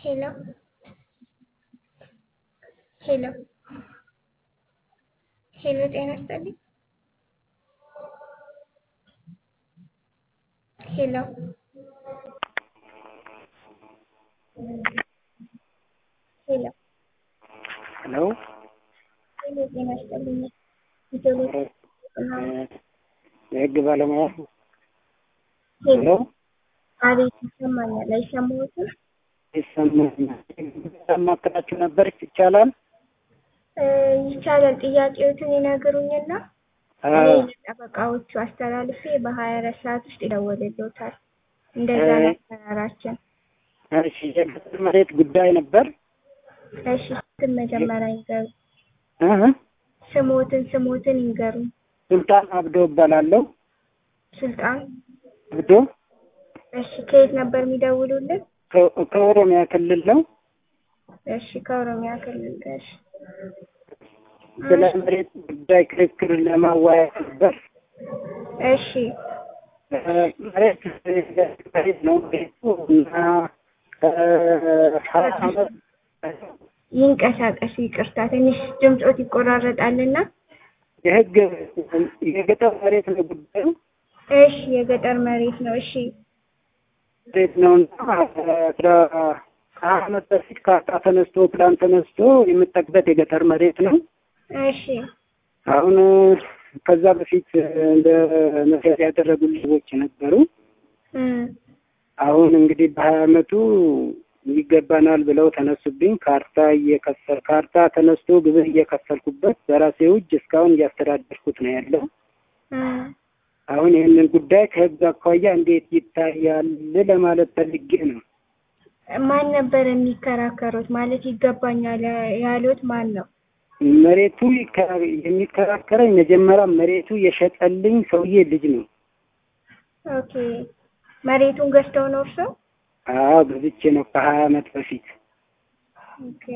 Hello. Hello. ሄሎ ጤና ይስጥልኝ። ሄሎ ሄሎ ሄሎ ሄሎ ጤና ይስጥልኝ። ኢትዮጵያ የህግ ባለሙያ ሄሎ ሄሎ አቤት ይሰማኛል። አይሰማዎትም? ይሰማኛል። ማከራችሁ ነበር ይቻላል? እ ይቻላል። ጥያቄዎትን ይነግሩኝና እኔ አዎ ለጠበቃዎቹ አስተላልፌ በሀያ አራት ሰዓት ውስጥ ይደወልልዎታል። እንደዛ ነው አሰራራችን። እሺ የገጠር መሬት ጉዳይ ነበር። እሺ ስም መጀመሪያ ይንገሩ። እ ስሞትን ስሞትን ይንገሩ። ሱልጣን አብዶ እባላለሁ። ሱልጣን አብዶ እሺ ከየት ነበር የሚደውሉልን? ከ- ከኦሮሚያ ክልል ነው። እሺ ከኦሮሚያ ክልል። እሺ ስለ መሬት ጉዳይ ክርክር ለማወያየት ነበር። እሺ እ መሬት መሬት ነው ቤቱ እና ከሀያ ዓመት ይንቀሳቀሱ። ይቅርታ ትንሽ ድምፆት ይቆራረጣልና። የህግ የገጠር መሬት ነው ጉዳዩ እሺ የገጠር መሬት ነው። እሺ መሬት ነው እና አስራ ከሀያ ዓመት በፊት ካርታ ተነስቶ ፕላን ተነስቶ የምጠቅበት የገጠር መሬት ነው። እሺ አሁን ከዛ በፊት እንደ መስሪያ ያደረጉ ሰዎች ነበሩ። እም አሁን እንግዲህ በሀያ ዓመቱ ይገባናል ብለው ተነሱብኝ። ካርታ እየከፈል ካርታ ተነስቶ ግብር እየከፈልኩበት በራሴ እጅ እስካሁን እያስተዳደርኩት ነው ያለው። እም አሁን ይህንን ጉዳይ ከህግ አኳያ እንዴት ይታያል ለማለት ፈልጌ ነው። ማን ነበር የሚከራከሩት? ማለት ይገባኛል ያሉት ማን ነው? መሬቱ ይከራ- የሚከራከረኝ መጀመሪያ መሬቱ የሸጠልኝ ሰውዬ ልጅ ነው። ኦኬ መሬቱን ገዝተው ነው እርሶ? አዎ ገዝቼ ነው ከሀያ ዓመት በፊት። ኦኬ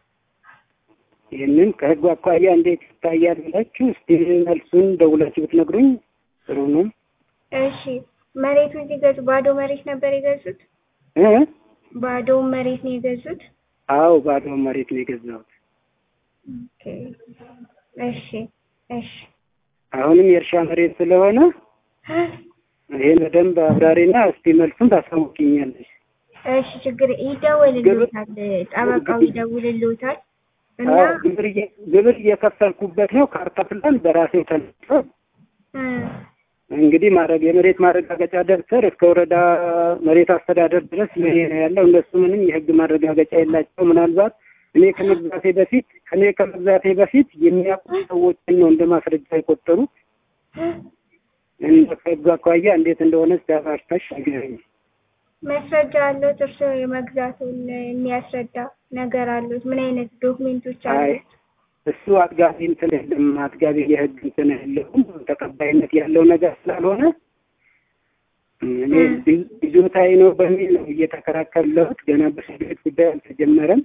ይህንን ከህግ አኳያ እንዴት ይታያል ብላችሁ እስቲ መልሱን ደውላችሁ ብትነግሩኝ ጥሩ ነው። እሺ መሬቱን ሲገዙ ባዶ መሬት ነበር የገዙት? እ ባዶውን መሬት ነው የገዙት? አዎ ባዶ መሬት ነው የገዛሁት። ኦኬ እሺ እሺ አሁንም የእርሻ መሬት ስለሆነ ይህን በደንብ አብራሪና እስቲ መልሱን ታሳውቂኛለሽ። እሺ ችግር ይደውልልዎታል፣ ጠበቃው ይደውልልዎታል እና አዎ ግብር እየ- ግብር እየከፈልኩበት ነው። ካርታ ፕላን በራሴው ተነስቶ እ እንግዲህ ማድረግ የመሬት ማረጋገጫ ደብተር እስከ ወረዳ መሬት አስተዳደር ድረስ ይሄ ነው ያለው። እነሱ ምንም የህግ ማረጋገጫ የላቸው። ምናልባት እኔ ከመግዛቴ በፊት እኔ ከመግዛቴ በፊት የሚያውቁ ሰዎችን ነው እንደ ማስረጃ የቆጠሩት። እንደ ከህግ አኳያ እንዴት እንደሆነ ሲያባሽታሽ ንገረኝ። ማስረጃ አለዎት? እርስዎ የመግዛቱን የሚያስረዳ ነገር አለዎት? ምን አይነት ዶክሜንቶች አይ አሉት? እሱ አጥጋቢ እንትን የለም፣ አጥጋቢ የህግ እንትን የለውም። ተቀባይነት ያለው ነገር ስላልሆነ እኔ ይዞታዬ ነው በሚል ነው እየተከራከርለሁት። ገና በፍርድ ቤት ጉዳይ አልተጀመረም።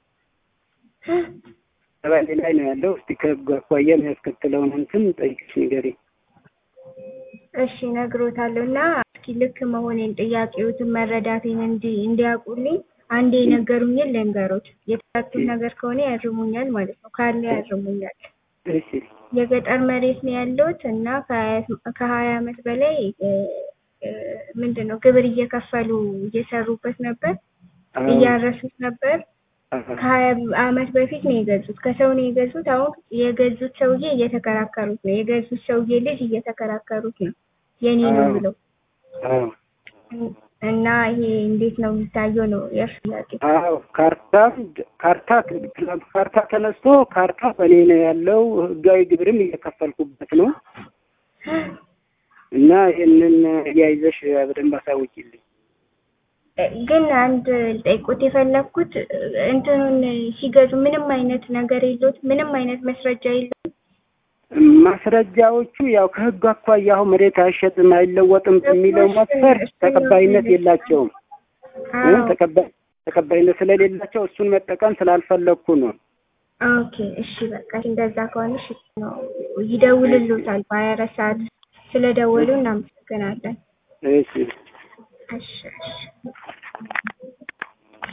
ተባሌ ላይ ነው ያለው። እስቲ ከህግ አኳያ የሚያስከትለውን እንትን ጠይቅሽ ንገሪ። እሺ እነግሮታለሁ እና እስኪ ልክ መሆኔን ጥያቄዎትን መረዳቴን እንዲ እንዲያውቁልኝ አንዴ የነገሩኝን ልንገሮት። የተሳሳትኩት ነገር ከሆነ ያርሙኛል ማለት ነው፣ ካለ ያርሙኛል። እሺ የገጠር መሬት ነው ያለሁት እና ከሀያ- ከሀያ ዓመት በላይ እ እ ምንድን ነው ግብር እየከፈሉ እየሰሩበት ነበር፣ አዎ፣ እያረሱት ነበር። አዎ፣ ከሀያ ዓመት በፊት ነው የገዙት። ከሰው ነው የገዙት። አሁን የገዙት ሰውዬ እየተከራከሩት ነው። የገዙት ሰውዬ ልጅ እየተከራከሩት ነው የኔ ነው አዎ። ብለው አዎ፣ እና ይሄ እንዴት ነው የሚታየው ነው የእርሱ ጥያቄ። አዎ። ካርታ ካርታ ካርታ ተነስቶ ካርታ በእኔ ነው ያለው። ህጋዊ ግብርም እየከፈልኩበት ነው እና ይህንን እያይዘሽ በደንብ አሳውቂልኝ። ግን አንድ ልጠይቆት የፈለግኩት እንትኑን ሲገዙ ምንም አይነት ነገር የለዎት? ምንም አይነት መስረጃ የለዎት? ማስረጃዎቹ ያው ከህግ አኳያ አሁን መሬት አይሸጥም አይለወጥም በሚለው መስፈር ተቀባይነት የላቸውም። እ አዎ ተቀባይ ተቀባይነት ስለሌላቸው እሱን መጠቀም ስላልፈለግኩ ነው። ኦኬ እሺ በቃ እንደዛ ከሆነ እሺ ነው ይደውልልዎታል በሀያ አራት ሰዓት ስለደወሉ እናመሰግናለን። እሺ እሺ እሺ